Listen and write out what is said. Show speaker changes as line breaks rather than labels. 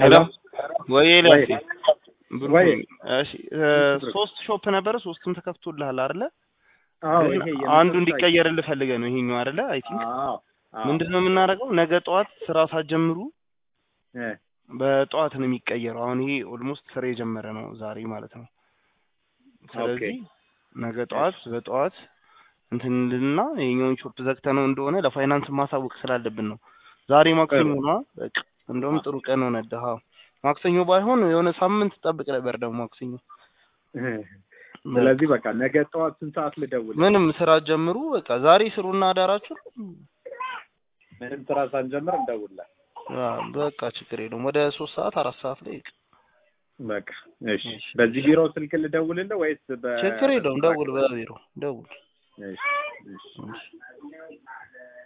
ሄሎ ወይ ኤልያስ
ወይ
ብሩክ
ወይ
ነኝ። እሺ እ ሶስት ሾፕ ነበረ ሶስቱም ተከፍቶልሃል አይደለ?
አዎ
ግን
ይሄ
አንዱ
የመጨረሻ
እንዲቀየርልህ ፈልገህ ነው ይሄኛው አይደለ? አይ ቲንክ
አዎ አዎ
ምንድነው የምናደርገው? ነገ ጠዋት ስራ ሳትጀምሩ
እ
በጠዋት ነው የሚቀየረው። አሁን ይሄ ኦልሞስት ስራ የጀመረ ነው ዛሬ ማለት ነው። ስለዚህ ነገ ጠዋት በጠዋት እንትን እንድንና ይሄኛውን ሾፕ ዘግተህ ነው እንደሆነ ለፋይናንስ ማሳወቅ ስላለብን ነው። ዛሬ ማክሰኞ ነው። በቃ እንደውም ጥሩ ቀን ሆነልህ። አዎ ማክሰኞ ባይሆን የሆነ ሳምንት ጠብቅ ነበር ደግሞ ማክሰኞ።
ስለዚህ በቃ ነገ ጠዋት ስንት ሰዓት ልደውል?
ምንም ስራ ጀምሩ። በቃ ዛሬ ስሩና አዳራችሁ
ምንም ስራ ሳንጀምር እንደውላል።
አዎ፣ በቃ ችግር የለውም። ወደ ሶስት ሰዓት አራት ሰዓት ላይ ይቅ
በቃ እሺ። በዚህ ቢሮ ስልክ ልደውልልህ ወይስ በ
ችግር የለውም። ደውል፣ በቢሮ ደውል።
እሺ እሺ